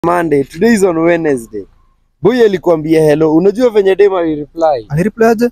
Monday, today is on Wednesday. Boy alikwambia hello. Unajua venye dem alireply? Alireply aje?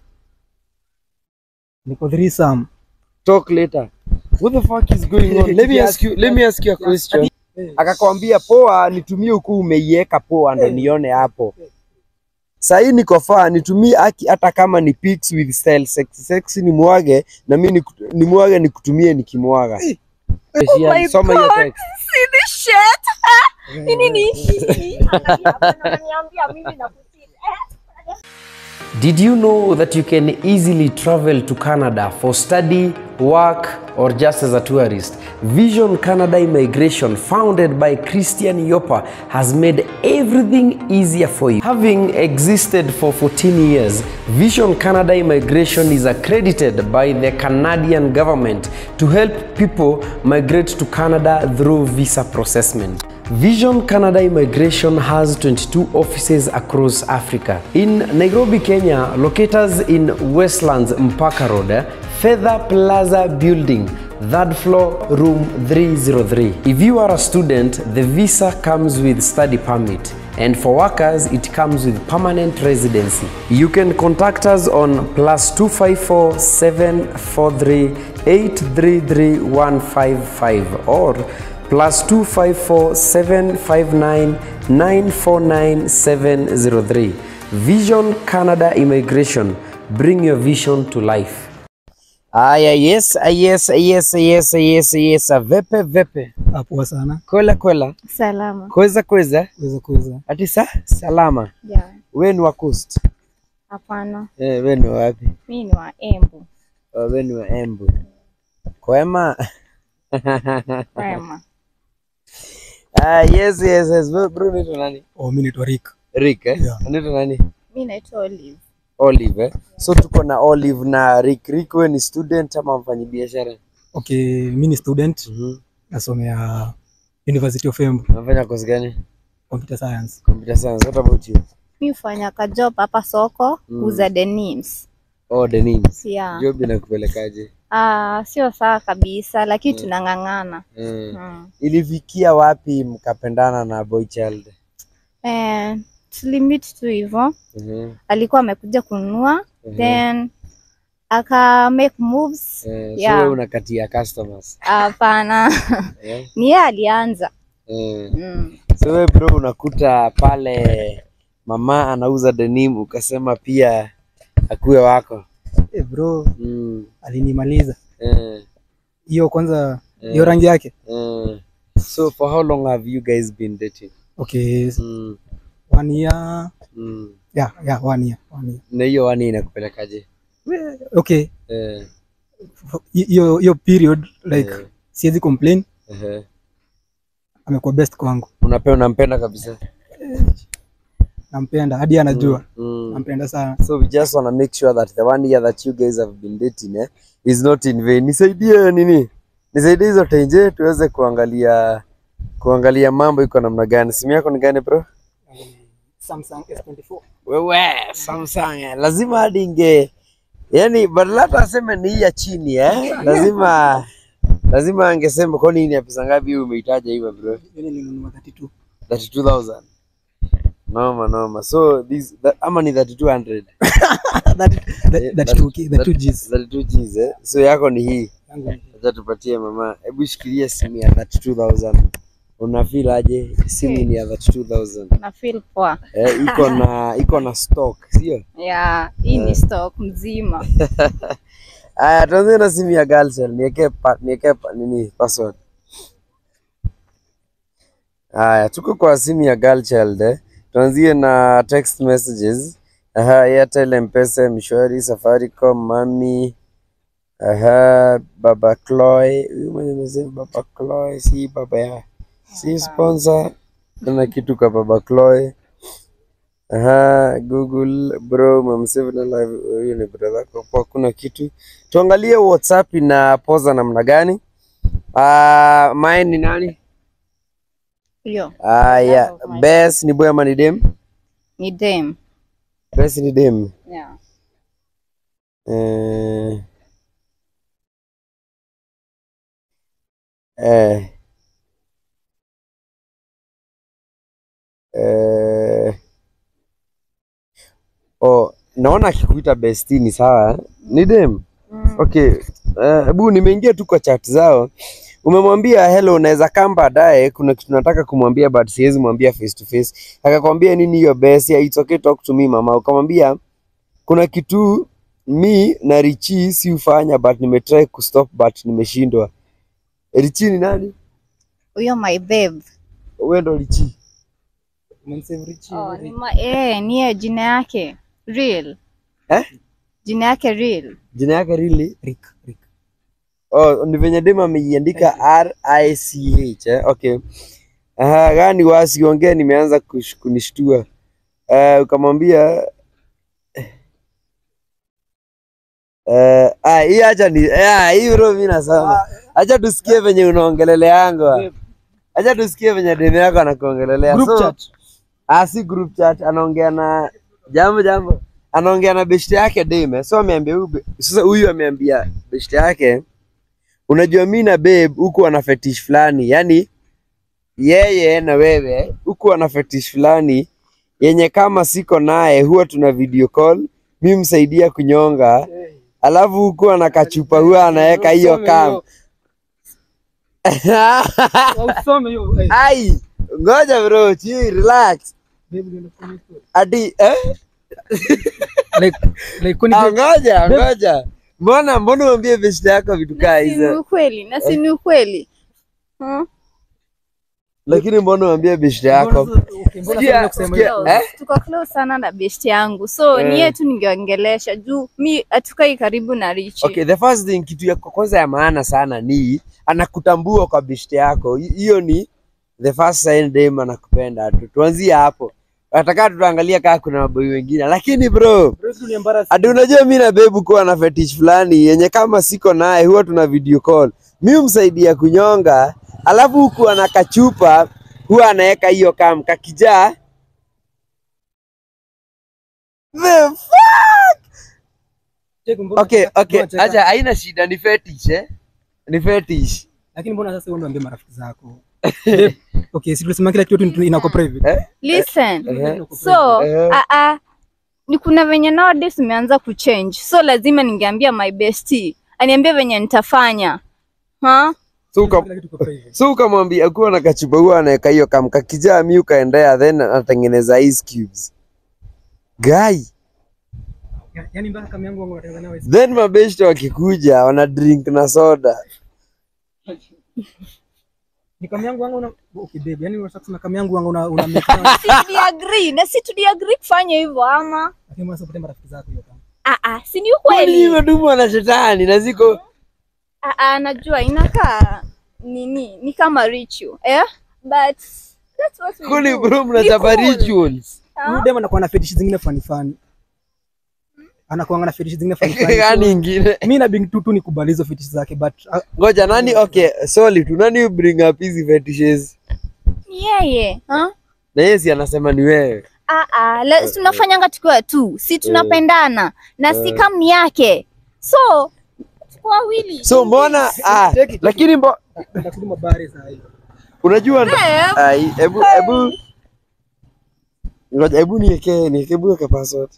Niko threesome. Talk later. What the fuck is going on? Let me ask you, let me ask you a question. Akakwambia poa, nitumie huku umeiweka poa ndo nione hapo. Sahii niko faa, nitumie aki hata kama ni pics with style sexy sexy nimwage na mimi niku- nimwage nikutumie nikimwaga. Oh my Soma hiyo God. text. See this shit? Ah, Nini ni hii? Angalia hapa na ananiambia mimi nakutii. Eh? Did you know that you can easily travel to Canada for study, work, or just as a tourist? Vision Canada Immigration, founded by Christian Yopa, has made everything easier for you. Having existed for 14 years, Vision Canada Immigration is accredited by the Canadian government to help people migrate to Canada through visa processment. Vision Canada Immigration has 22 offices across Africa. In Nairobi, Kenya, locators in Westlands Mpaka Road, eh, Feather Plaza Building, third floor, room 303. If you are a student, the visa comes with study permit. And for workers, it comes with permanent residency. You can contact us on plus 254 743 833 155 or plus 254 759 949 703. Vision Canada Immigration. Bring your vision to life. Aya, yes, ah, yes, ah, yes, ah, yes, ah, yes, ah, yes. ah, Vepe vepe. Ah, poa sana. Kwela kwela. Salama. Kweza kweza. Kuweza kuweza. Ati sa salama. Yeah. We ni wa coast. Hapana. Eh, we ni wa wapi? Mimi ni wa Embu. Oh, we ni wa Embu. Kwema. Wema. Ah, yes, yes, yes. Bro, bro unaitwa nani? Oh, mimi naitwa Rick. Rick, eh? Yeah. Unaitwa nani? Mimi naitwa Olive. Olive, eh? So tuko na Olive na Rick. Rick, we ni student ama mfanyabiashara? Okay, mimi ni student Mhm. nasomea University of Embu, Unafanya course gani? Computer Science. Computer science. What about you? Mimi hufanya ka job hapa soko Mm. kuuza denims. Oh, denims. Yeah. Job inakupelekaje? Ah, sio sawa kabisa lakini tunang'ang'ana. Mm. Mm. Ilifikia wapi mkapendana na boy child? Eh, tulimit tu hivyo. Mhm. Alikuwa amekuja kununua Mhm. then aka make moves. Eh, so Yeah. wewe unakatia customers. Hapana. Eh? Ni yeye alianza. Eh. Mm. So wewe bro unakuta pale mama anauza denim ukasema pia akuwe wako. Eh, bro, Mm. alinimaliza. Eh. Hiyo kwanza Eh. hiyo rangi yake. Eh. So for how long have you guys been dating? Okay, Mm. one year. Mm. Yeah, yeah, one year. One year. Na hiyo wani inakupelekaje? We- Okay, Eh. hiyo hiyo period like Eh. siwezi complain, Eh. amekuwa best kwangu. Unapenda unampenda kabisa. Nampenda hadi anajua. Mm. Nampenda sana. So we just wanna make sure that the one year that you guys have been dating eh, is not in vain. Nisaidie nini? Nisaidie hizo tenje tuweze kuangalia kuangalia mambo iko namna gani. Simu yako ni gani bro? Samsung S24. Wewe Samsung eh, lazima hadi inge yani badala hata aseme ni hii ya chini eh, lazima lazima angesema kwa nini ya pesa ngapi hii umeitaja hivyo bro? Yeye nilinunua 32. 32000. Noma noma. So this that, ama ni 3200. That Eh, that 32 that 2 Gs. 32 Gs eh. So yako ni hii. Yangu ni- Acha tupatie mama. Hebu shikilia simu ya 32000. Una feel aje? Simu ni ya 32000. Na feel poa. Eh, iko na iko na stock, sio? Yeah, hii ni stock mzima. Aya, tuanze na simu ya Galcel. Niweke pa, niweke pa, nini password. Aya, tuko kwa simu ya Galchild eh. Tuanzie na text messages. Aha, Airtel, M-Pesa, Mshwari, Safaricom, Mami. Aha, Baba Chloe. Huyu mwenye amesema Baba Chloe si baba ya si sponsor. Kuna kitu kwa Baba Chloe. Aha, Google bro, umemsave na live. Huyu ni brother yako kwa kuna kitu. Tuangalie WhatsApp ina poza namna gani. Ah, mine ni nani? Hiyo Aya, Bess ni boy ama ni dem? ni dem. Bess ni dem. Yeah. Eh, eh, eh, oh, naona akikuita besti ni sawa eh? ni dem okay hebu nimeingia tu kwa chat zao umemwambia hello unaweza kaa baadaye kuna kitu nataka kumwambia but siwezi mwambia face to face akakwambia nini hiyo best yeah, it's okay talk to me mama ukamwambia kuna kitu mi na richi si ufanya but nimetry kustop but nimeshindwa richi ni nani Huyo my babe. wewe ndo richi Umemsave Richie, Oh, Richie. ni ma eh, ni ya jina yake. Real. eh Jina yake real. jina yake really Rick, Rick. Oh, ni venye dem ameiandika R I C H eh? Okay. Aha, gani wasi ongea nimeanza kush- kunishtua. Uh, ukamwambia eh ah hii acha ni ah hii bro mimi nasema. Acha tusikie venye unaongeleleanga. Acha tusikie venye dem yako anakuongelelea. Group So, chat. Ah, si group chat, anaongea na jambo jambo, anaongea na beshte yake Dame. So ameambia huyu be- sasa, huyu ameambia beshte yake, unajua mi na babe huku ana fetish fulani, yani yeye na wewe huku ana fetish fulani yenye kama siko naye huwa tuna video call, mi msaidia kunyonga, alafu huku ana kachupa huwa anaweka hiyo Usome kam hiyo. Usome hiyo, eh. ai, ngoja bro, chill, relax. Babe, unaenda kufanya story. Ati eh? Like, like, kwani Ah, babe- ngoja ngoja, mbona mbona uambie beshte yako vitu kaa Si ni hizo, ukweli, na si ni ukweli. Hmm? lakini mbona uambie beshte yako? mbona sasa- okay, mbona Sikia, sasa kusema sikia, hiyo? Close. eh? Tuko close sana na best yangu. So Eh. ni yeye tu ningeongelesha juu mi hatukai karibu na Richi. Okay, the first thing, kitu ya kwanza ya maana sana ni anakutambua kwa beshte yako. Hi- Hiyo ni the first sign dem anakupenda. Tu- Tuanzie hapo, atakaa tutaangalia kama kuna maboi wengine, lakini bro Bro, si ni embarrassing. Ati unajua mi na bebu kuwa na fetish fulani yenye kama siko naye huwa tuna video call. Mi humsaidia kunyonga, alafu huku ana kachupa huwa anaweka hiyo kam kakijaa. The fuck? Check, mbona- Okay, okay, mbona cheka? acha haina shida, ni fetish eh? Ni fetish. lakini mbona sasa wewe unaambia marafiki zako Babe, okay si tulisema kila kitu tu inakuwa private Eh? Listen. Eh? So, Eh. a a ni kuna venye nowadays umeanza kuchange. So lazima ningeambia my bestie aniambie venye nitafanya. Ha? So uka- Kila kitu iko private. so ukamwambia akuwa na kachupa huwa anaweka hiyo kam kakijaa, mi ukaendea then anatengeneza ice cubes. Guy. Ya- yaani mpaka kama yangu wangu wanatengeneza nayo ice- then mabeshte wakikuja wana drink na soda ni kama yangu wangu una okay babe yani unataka kusema kama yangu wangu una una make noise. Si tuliagree na si tuliagree kufanya hivyo ama? lakini mbona sasa upate marafiki zako hiyo kama Ah ah, si ni kwani ukweli. imetumwa na shetani na ziko Ah ah, najua inakaa nini ni kama ritual. Eh? But that's what we kuli do. bro mnachapa Ni cool. rituals Ah? huyu dem anakuwa na fetish zingine funny funny anakuwa na fetish zingine funny funny gani so, ingine mimi na bing tu tu nikubali hizo fetish zake but uh, ngoja nani okay sorry tu nani bring up hizi fetishes Ni yeye. Ha? na yeye si anasema ni wewe Ah, ah, la, tunafanyanga tukiwa tu si tunapendana na si kamni yake so tuko wawili so mbona ah, Take it. lakini mbo, nataka kurudi mabare saa hii unajua ndo- Eh, ai, hebu hebu ngoja hebu niweke niweke hebu weka password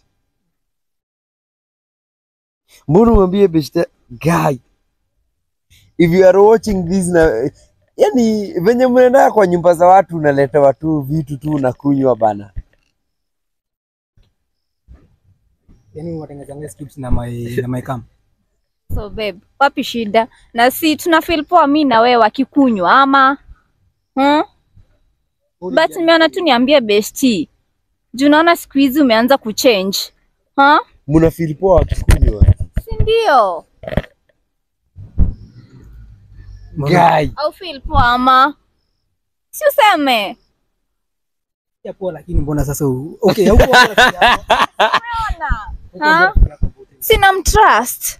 mbona mwambie beshte guy if you are watching this na yani venye mnaenda kwa nyumba za watu unaletewa tu vitu tu unakunywa bana yani watengeneza skips na my na my cam so babe wapi shida na si tuna feel poa mi na wewe wakikunywa ama hmm? but nimeona tu niambie besti juu naona siku hizi umeanza kuchange ha mna feel poa wakikunywa si ndio guy au feel poa ama si useme ya poa lakini mbona sasa u- okay hauko rafiki yako. ha sina mtrust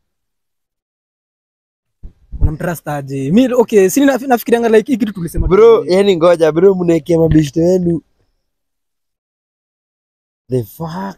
unamtrust aje mi okay si na- nafikirianga like hii kitu tulisema bro yani ngoja bro mnaekea mabeshte wenu the fuck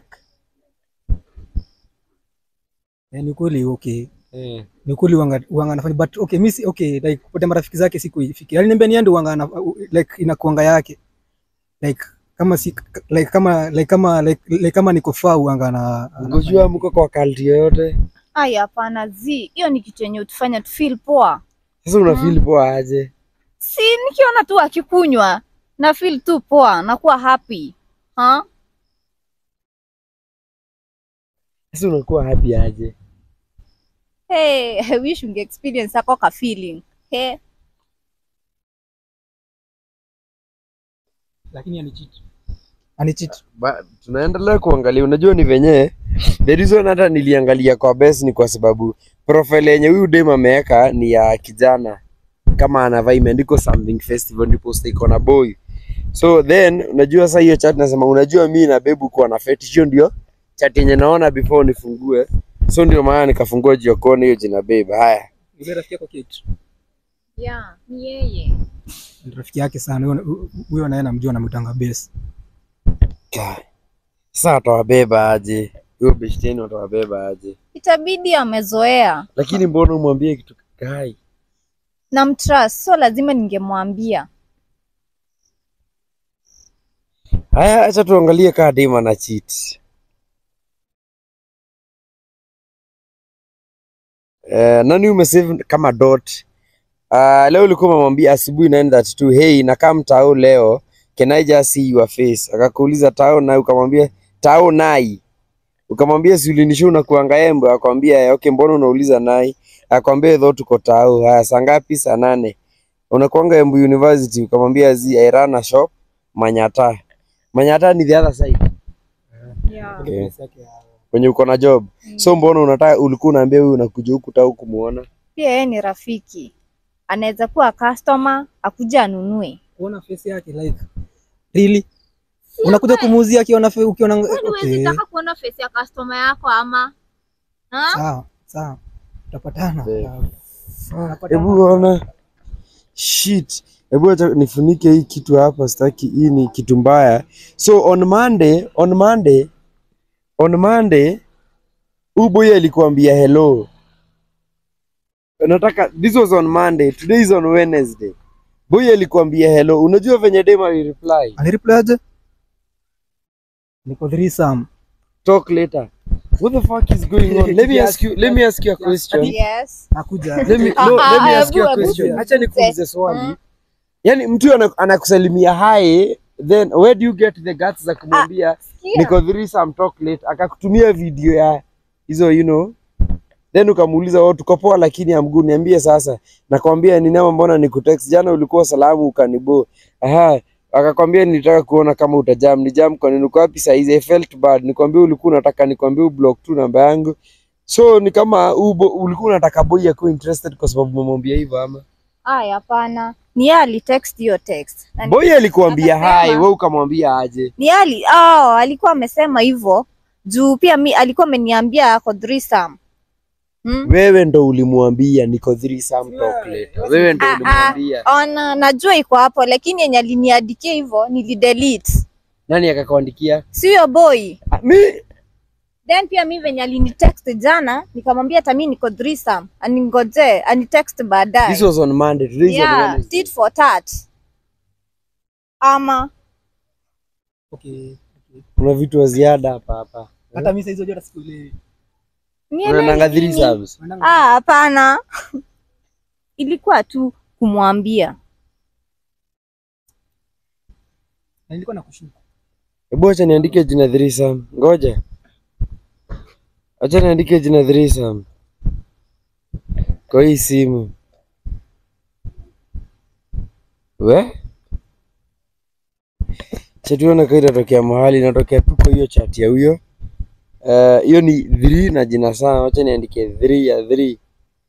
Eh, ni kweli okay ni kweli wanga wanga anafanya but okay mimi si- okay like kupata marafiki zake siku ifiki aliniambia niende wanga ana, like inakuanga yake like kama si like kama like kama like, like kama niko faa uanga na Mkojua mko kwa kalti yoyote. Ai, hapana zi, hiyo ni kitu yenye utufanya tu feel poa. Sasa una feel poa aje? Si nikiona tu akikunywa na feel tu poa, nakuwa happy ha? Sasa unakuwa happy aje? Hey, I wish unge experience ako ka feeling. Hey, lakini anicheat anicheat Ba, tunaendelea kuangalia, unajua ni venye the reason hata niliangalia kwa best ni kwa sababu profile yenye huyu dem ameweka ni ya kijana kama anavaa imeandikwa something festival, ndipo iko na boy. So then unajua sasa hiyo chat nasema, unajua mi na bebu kuwa na fetish, hiyo ndio chat yenye naona before nifungue, so ndio maana nikafungua jiokoni hiyo jina babe. Haya, yule rafiki yako Kate yeah, ni yeye. ni rafiki yake sana huyo huyo naye namjua namtanga base Kai. sasa atawabeba aje huyo beshteni, atawabeba aje? Itabidi amezoea Lakini mbona umwambie kitu kai? na mtrust, so lazima ningemwambia. Haya, acha tuangalie kaa dem ana cheat. Eh, nani umesave kama dot? Uh, leo ulikuwa umemwambia asubuhi 9:32, hey nakaa mtao leo, can I just see your face? Akakuuliza tao na ukamwambia tao nai. Ukamwambia si ulinisha unakuanga embe, akwambia okay, mbona unauliza nai? Akwambia though tuko tao. Haya, saa ngapi? Saa nane. Unakuanga Embu University, ukamwambia zi I run a shop Manyata. Manyata ni the other side Yeah. Okay. Base yake ya- kwenye uko na job. So mbona unataka ulikuwa unaambia huyu unakuja huku tau kumuona? Pia yeye ni rafiki, anaweza kuwa customer akuja anunue. kuona face yake like really unakuja kumuuzia akiona fe- ukiona okay kuona face ya customer yako ama ha? sawa sawa tutapatana Babe. Tutapatana. Hebu ona. Shit. Hebu acha nifunike hii kitu hapa, sitaki hii ni kitu mbaya. So on Monday, on Monday, on Monday huyu boy alikuambia hello. Nataka this was on Monday, today is on Wednesday. Boy alikuambia hello. Unajua venye dem alireply? alireply aje niko threesome Talk later. What the fuck is going on? Let me ask you, let me ask you a question. Yes. nakuja Let me, Ah, no, let me ah, ask you a hebu- question. hebu- Acha nikuulize Mm. swali. Yaani mtu ana- anakusalimia hi, then where do you get the guts za kumwambia Sikia. niko threesome talk late, akakutumia video ya hizo you know, then ukamuuliza oh, tuko poa lakini amguu niambie sasa. Nakwambia ni nama, mbona nikutext jana, ulikuwa salamu ukanibo. Aha, akakwambia nilitaka kuona kama utajam. Ni jam kwa nini? Uko wapi saa hizi? I felt bad. Nikwambia ulikuwa unataka nikwambie ublock tu namba yangu. So ni kama ubo, ulikuwa unataka boy akuwe interested kwa sababu umemwambia hivyo ama? Aya, hapana. Ni yeye alitext hiyo text. Na ni- Boy alikuambia Akasema- hai, wewe ukamwambia aje? Ni yeye ali, oh, alikuwa amesema hivyo juu pia mi alikuwa ameniambia ako threesome. Hmm? Wewe ndo ulimwambia niko threesome talk later. Wewe ndo Ah, ah, ulimwambia. ona najua iko hapo lakini yenye aliniandikia hivyo nilidelete. Nani akakuandikia? Si huyo boy. Ah, Mi Then pia mi venye alinitext jana nikamwambia hata mi niko threesome. Aningoje, anitext baadaye. this was on Monday. Today is on yeah, Wednesday. tit for tat. Ama okay okay. Kuna vitu wa ziada hapa hapa. hata mimi saizi hata siku ile nielewi Unaonanga nini? threesomes. Ah, hapana. Ilikuwa tu kumwambia. na nilikuwa nakushuka Hebu acha niandike jina threesome. Ngoja. Acha niandike jina threesome. Kwa hii simu. We? Chatuona kwa inatokea mahali inatokea tu kwa hiyo chat ya huyo. Eh, hiyo ni 3 na jina sana. Acha niandike 3 ya 3.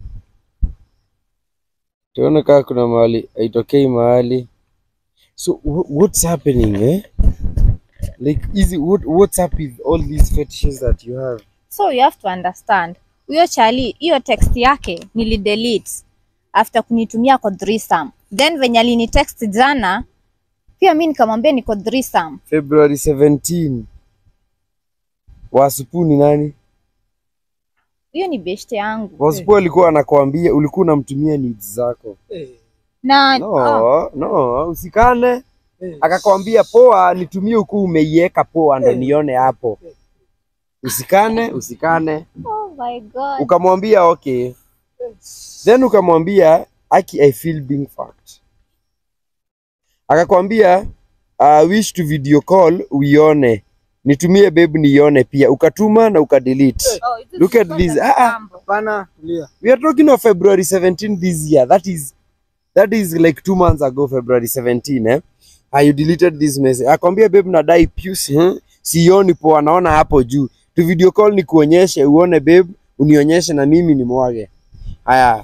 Tuone kama kuna mahali haitokei mahali. So wh- what's happening eh? Like easy what what's up with all these fetishes that you have? So you have to understand. Huyo chali, hiyo text yake nilidelete after kunitumia kwa threesome. Then venye alinitext jana pia mi nikamwambia niko threesome. February 17. Wasupu ni nani? Hiyo ni beshte yangu. Wasupu alikuwa anakuambia ulikuwa unamtumia needs zako. eh Na No, oh, no, usikane. akakwambia poa, nitumie huku umeiweka poa, ndo nione hapo, usikane usikane. Oh my God. Ukamwambia okay, then ukamwambia aki, I feel being fucked. Akakwambia uh, wish to video call uione, nitumie babe niione pia, ukatuma na ukadelete. Oh, hizo Look at zilikuwa this. za Ah, ah. kitambo. Hapana, tulia. We are talking of February 17 this year. That is that is like two months ago, February 17, eh? Ah, you deleted this message. Akwambia babe nadai puce, hmm? Sioni poa, naona hapo juu. Tu video call ni kuonyeshe, uone babe, unionyeshe na mimi ni mwage. Haya.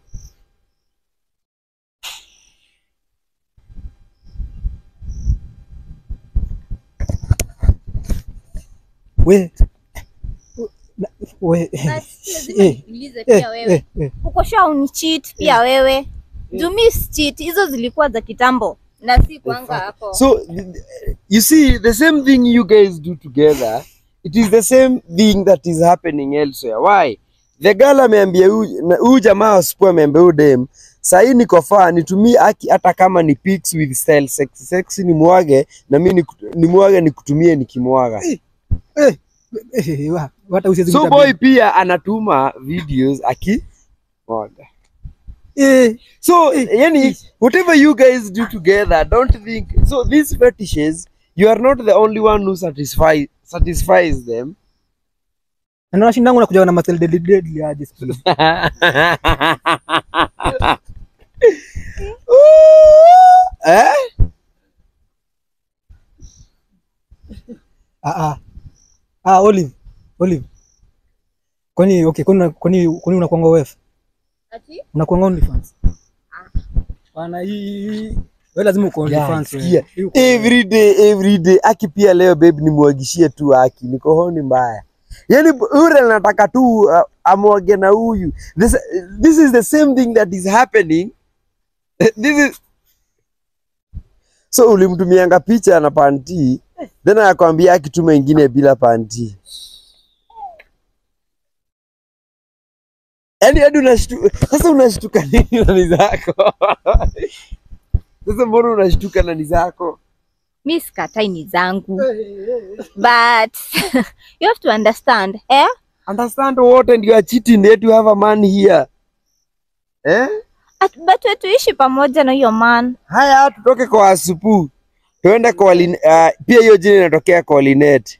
We. Na- We. Na si lazima Eh, nikuulize Eh, pia wewe. eh, eh. Uko sure unicheat pia wewe? Juu mi cheat, hizo zilikuwa za kitambo na si kwanga hapo. So you see the same thing you guys do together, it is the same thing that is happening elsewhere. Why? The girl ameambia huyu na- huyu jamaa asipo ameambia huyu dem sahii niko faa nitumie aki hata kama ni pics with style sexy sexy ni mwage na mimi ni mwage nikutumie nikimwaga. Eh, eh, wa- hata usiwezi So kuita boy babe. pia anatuma videos aki mwaga. Eh, So yani whatever you guys do together, don't think so these fetishes you are not the only one who satisfy satisfies them. na naona shindangu nakuja na masel deadly deadly aje siku hizi. eh? Ah ah. Ah Olive. Olive. Kwani okay, kwani kwani kwani unakuanga wewe? Ati? Unakuanga OnlyFans? Bana hii wewe lazima uko Yeah, OnlyFans wewe. sikia. Hii uko- Every day every day aki pia leo babe nimwagishie tu aki niko honi mbaya. Yani ule nataka tu uh, amwage na huyu. This, this is the same thing that is happening. this is So ulimtumianga picha na panti then akakwambia akituma ingine bila panti. Yaani hadi unashtuka sasa, unashtuka nini na ni zako? Sasa mbona unashtuka na ni zako? Mi sikatai ni zangu. But you have to understand, eh? Understand what and you are cheating yet you have a man here. Eh? At, but we tuishi pamoja na hiyo man. Haya tutoke kwa Asupu. Tuende kwa Lin, uh, pia hiyo jina inatokea kwa Linet.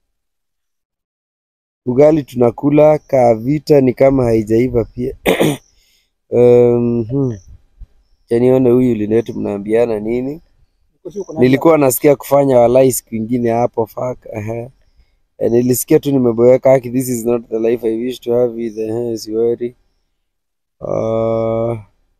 Ugali tunakula kavita ni kama haijaiva pia. um, hmm. Acha nione huyu Linet mnaambiana nini? Nilikuwa nasikia kufanya walai siku ingine hapo fuck. Aha. Eh, nilisikia tu nimeboeka haki this is not the life I wish to have with eh, siwori. Uh,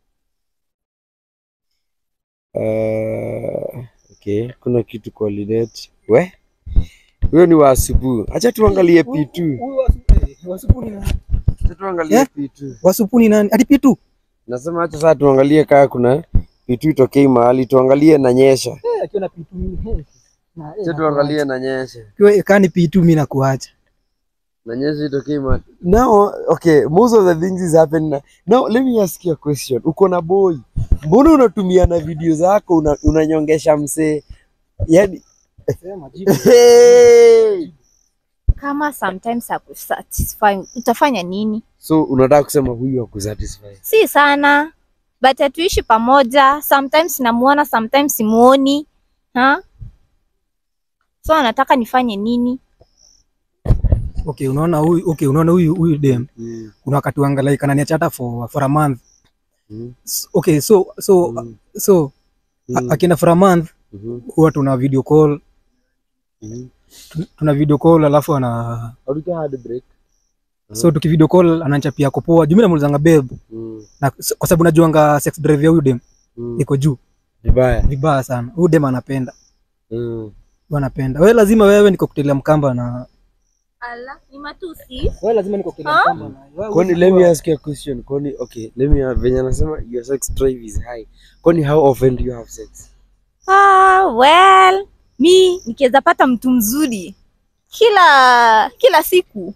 uh, okay, kuna kitu kwa Linet. We? Huyo ni wa asubuhi. Acha tuangalie P2. Huyu wasu- eh, wasupuni nani? Acha tuangalie Eh? P2. Wasupuni nani? Ati pitu. Nasema acha sasa tuangalie kaa kuna P2 itokei mahali tuangalie na nyesha. Eh, akiwa na pitu mimi. Na eh, Acha tuangalie na nyesha. Kiwa kani pitu mimi nakuacha. Na nyesha itokei mahali. Now, okay, most of the things is happening. na- Now, let me ask you a question. Uko na boy. Mbona unatumia na video zako una, unanyongesha msee? Yaani Sema jibu. hey! Kama sometimes hakusatisfy, utafanya nini? So unataka kusema huyu hakusatisfy. Si sana. But hatuishi pamoja. Sometimes namuona, sometimes simuoni. Ha? So anataka nifanye nini? Okay, unaona huyu okay, unaona huyu huyu dem. Mm. Kuna wakati wanga like ananiacha hata for for a month. Mm. S- Okay, so so Mm. so Mm. a- akienda for a month Mhm. huwa tuna video call, Mhm. tu- tuna video call alafu ana Hauja hard break. so tuki video call ananichapia ako poa. Juu mimi namuulizanga babe Mm. na s- kwa sababu najuanga sex drive ya huyu dem Mm. iko juu Vibaya. vibaya sana. Huyu dem anapenda. Mm. Huyu anapenda. Wewe lazima wewe niko kutelia mkamba na Ala, ni matusi. wewe lazima niko kutelia Ah? mkamba na wewe. Kwani let me ask you a question. Kwani okay, let me venye anasema your sex drive is high. Kwani how often do you have sex? Ah, well, mi nikiweza pata mtu mzuri kila kila siku.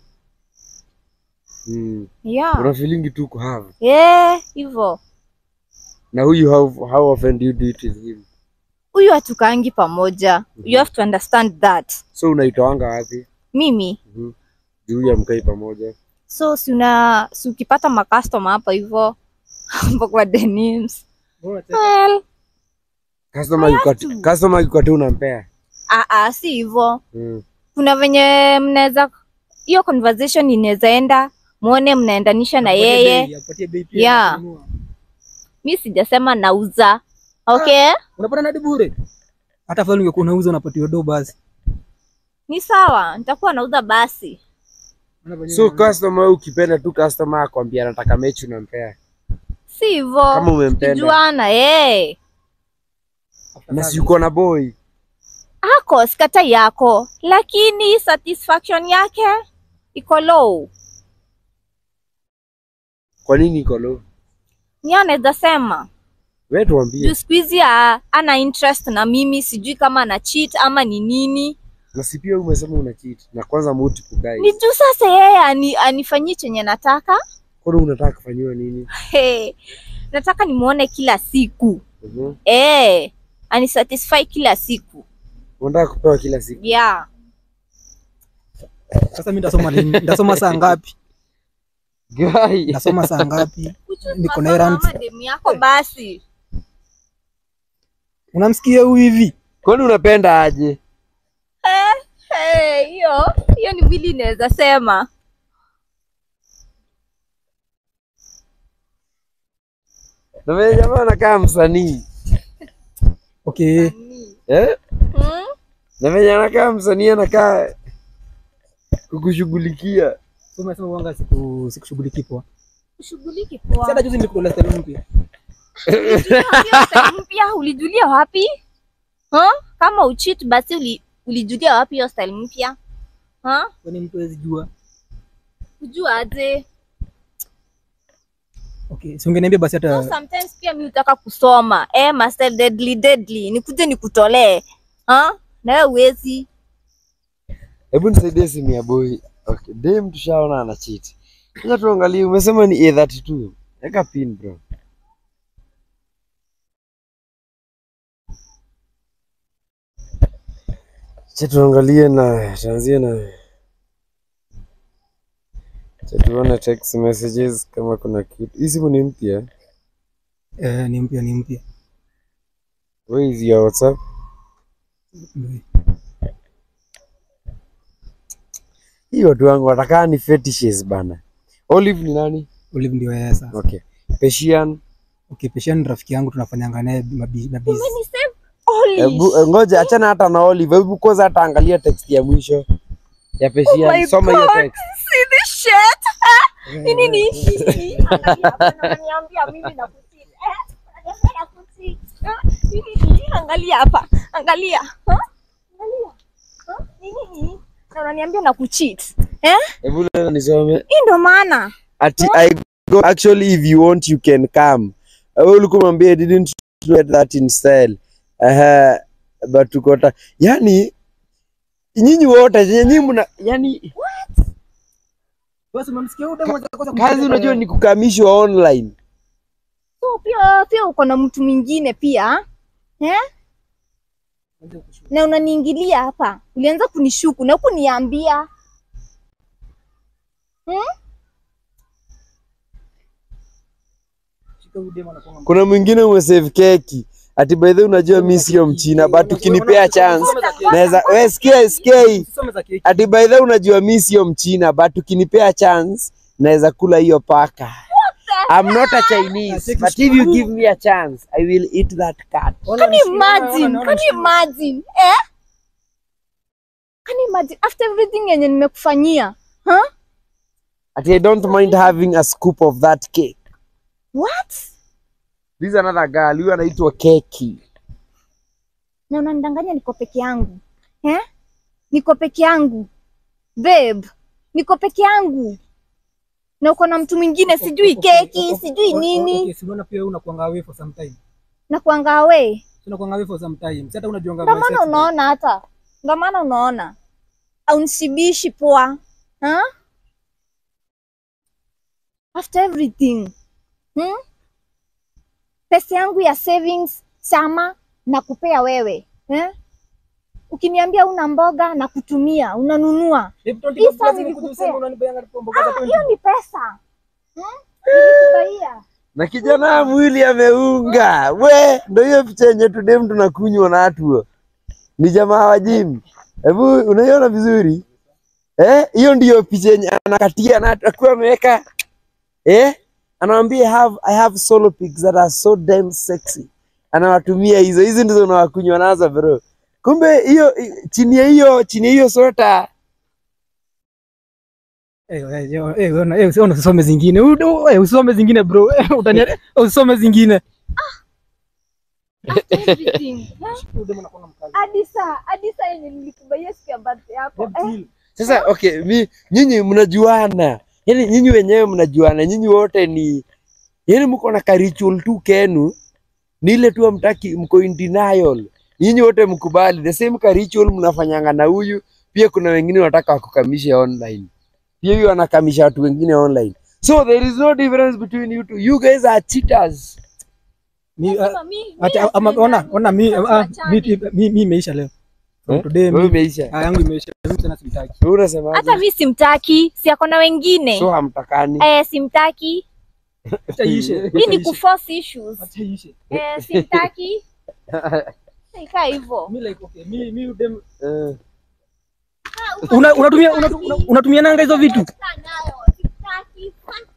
Mm. Yeah. Una feeling tu ku have. Yeah, hivyo. Na huyu how how often do you do it with him? huyu hatukaangi pamoja you have to understand that So unaitoanga wapi? mimi Mhm. Juu ya mkai pamoja. so si una si ukipata makastoma hapa hivyo hapo kwa denims well Customer yuko Hayatu. customer yuko tu unampea. ah, ah, si hivyo Mm. kuna venye mnaweza hiyo conversation inaweza enda muone mnaendanisha na yeye Yeah. mi sijasema nauza okay unapata nadi bure hata afadhali ungekuwa unauza unapatiwa do basi ni sawa nitakuwa nauza basi So customer ukipenda tu customer akwambia anataka mechi unampea. si hivyo Kama umempenda. tujuana eh Na si uko na boy. ako sikata yako lakini satisfaction yake iko low Kwa nini iko low? ni anaweza sema Wewe tuambie. juu siku hizi ah, ana interest na mimi sijui kama ana cheat ama ni nini Na si pia umesema una cheat. Na kwanza multiple guys. ni juu sasa yeye ani, anifanyie chenye nataka Kwani unataka kufanyiwa nini? hey, nataka nimuone kila siku Mhm. eh anisatisfy kila siku Unataka kupewa kila siku. yeah sasa mi ndasoma lini ndasoma saa ngapi Guy. ndasoma saa ngapi Kuchu Niko na tunasoma errands. ama demu yako basi unamsikia huyu hivi Kwani unapenda aje? Eh, hiyo hiyo ni vili inaweza sema Na wewe jamaa anakaa msanii. okay Eh? hmm? Na venye anakaa msanii anakaa kukushughulikia. so umesema uanga siku sikushughulikii poa Ushughuliki si hata poa juzi nilikutolea style mpya Hiyo style mpya ulijulia wapi huh? kama uchit basi uli, ulijulia wapi hiyo style mpya huh? kwani mtu hawezi jua kujua aje okay si ungeniambia basi so hata sometimes pia mi utaka kusoma eh, master deadly deadly nikuje nikutolee huh? na wewe uwezi Hebu nisaidie simu ya boy. Okay, dem tushaona ana cheat. Sasa tuangalie umesema ni A32. Weka pin bro. Acha tuangalie na tuanzie na Acha tuone text messages kama kuna kitu. Hii simu ni mpya. eh, ni mpya ni mpya Where is your WhatsApp? Hii watu wangu watakaa ni fetishes bana. Olive ni nani? Olive ndio yeye sasa Okay. Persian. okay Pesha ni rafiki yangu tunafanyanga naye mabi- mabizi umenisave Holy Hebu eh, ngoja achana hata na Olive. Hebu kwanza hata angalia text ya mwisho ya Persian. my Soma hiyo God. text. see this shit Ah, ni nini Nini? Angalia hapa, na unaniambia mimi nakucheat. Eh, unaniambia nakucheat. Ah, ni nini? angalia hapa angalia Huh? angalia Huh? ni nini na unaniambia nakucheat eh Hebu leo nisome. hii ndo maana Ati I go actually if you want you can come. Wewe ulikuwa mwambie didn't get that in style. Uh, but tukota. Yani nyinyi wote nyinyi mna yani basi umemsikia huyu demo kosa kazi unajua ni kukamishwa online. so pia pia uko na mtu mwingine pia eh na unaniingilia hapa ulianza kunishuku na kuniambia Kuna mwingine umesave keki. Ati by the way unajua mimi sio mchina but ukinipea chance naweza wewe sikia sikia hii. Usisome za keki. Ati by the way unajua mimi sio mchina but ukinipea chance naweza kula hiyo paka. I'm not a Chinese but if you give me a chance I will eat that cat. Ona Can you mshika, ona, imagine? ona Can you mshika. imagine? Eh? Can you imagine? After everything yenye nimekufanyia. Huh? Ati I don't mind having a scoop of that cake. What? This is another girl, huyu anaitwa Keki. Na unanidanganya niko peke yangu. Eh? Niko peke yangu. Babe, niko peke yangu. Na uko na mtu mwingine sijui Okay, keki, okay, sijui okay, nini. okay, si unaona pia wewe unakuanga away for some time. Na kuanga away. Si unakuanga away for some time. Si hata unajuanga Ndio my maana sex unaona hata. Ndio maana unaona. Aunishibishi poa. Huh? After everything. Hmm? Pesa yangu ya savings chama nakupea wewe eh? Ukiniambia una mboga na kutumia unanunua, Hii saa nilikupea. Ah, hiyo ni pesa hmm? Nilikubaia. na kijana mwili ameunga we, ndo hiyo picha yenye tudem tunakunywa na atuo ni jamaa wa gym. Hebu unaiona vizuri eh? Hiyo ndiyo picha yenye anakatia na akiwa ameweka eh, anawambia I have, I have solo pics that are so damn sexy, anawatumia hizo hizi ndizo unawakunywa nazo bro. Kumbe hiyo i- chini ya hiyo chini ya hiyo sota Eh, eh, eh, eh, ona, eh, ona usisome zingine. U- u- eh, Usisome zingine bro. Eh, Utania eh, usisome zingine. Everything, eh? Hadi saa hadi saa yenye nilikubaia siku ya birthday yako eh? Sasa okay, mi nyinyi mnajuana, yani nyinyi wenyewe mnajuana, nyinyi wote ni yani mko na ka ritual tu kenu, ni ile tu amtaki, mko in denial. Nyinyi wote mkubali the same ka ritual mnafanyanga na huyu. Pia kuna wengine wanataka wakukamishe online, pia huyu anakamisha watu wengine online, so there is no difference between you two. You guys are cheaters. Mi, ah, Sasa mi- mi ati, na ama, friend ona, zangu ona mi, sasa ah, mi, tuachane. mi, mi imeisha leo. From Eh? today Wewe mi, umeisha, ah, yangu imeisha. Mimi tena simtaki. wewe unasemaje? hata mi simtaki, si ako na wengine So hamtakani? eh, simtaki. Acha iishe. Hii acha ni iishe, kuforce issues acha iishe. eh, simtaki. Ikaa hivyo. Mi like okay, mi mi udem Eh. una unatumia unatu- una- unatumia nanga hizo vitu. Kaa nayo, simtaki.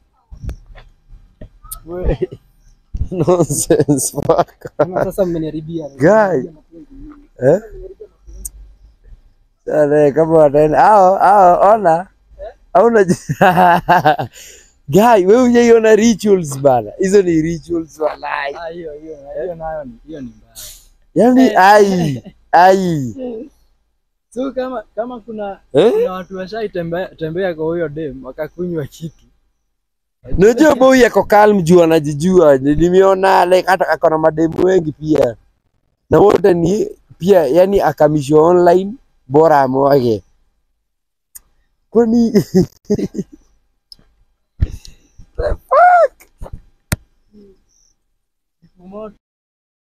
Nonsense, fuck. Kama Sasa mmeniharibia. Guy. Eh? Sare, kama wataenda hao hao, ona hauna guy, wewe hujaiona rituals bana, hizo ni rituals walai, Ah, hiyo hiyo hiyo nayo ni hiyo ni mbaya. yani ai ai So kama kama kuna eh? kuna watu washaitembea tembea kwa huyo dem wakakunywa kitu. Unajua boy yako calm juu anajijua, nimeona like hata ako na mademu wengi pia, na wote ni pia yani akamishwa online, bora amwage kwani Moto.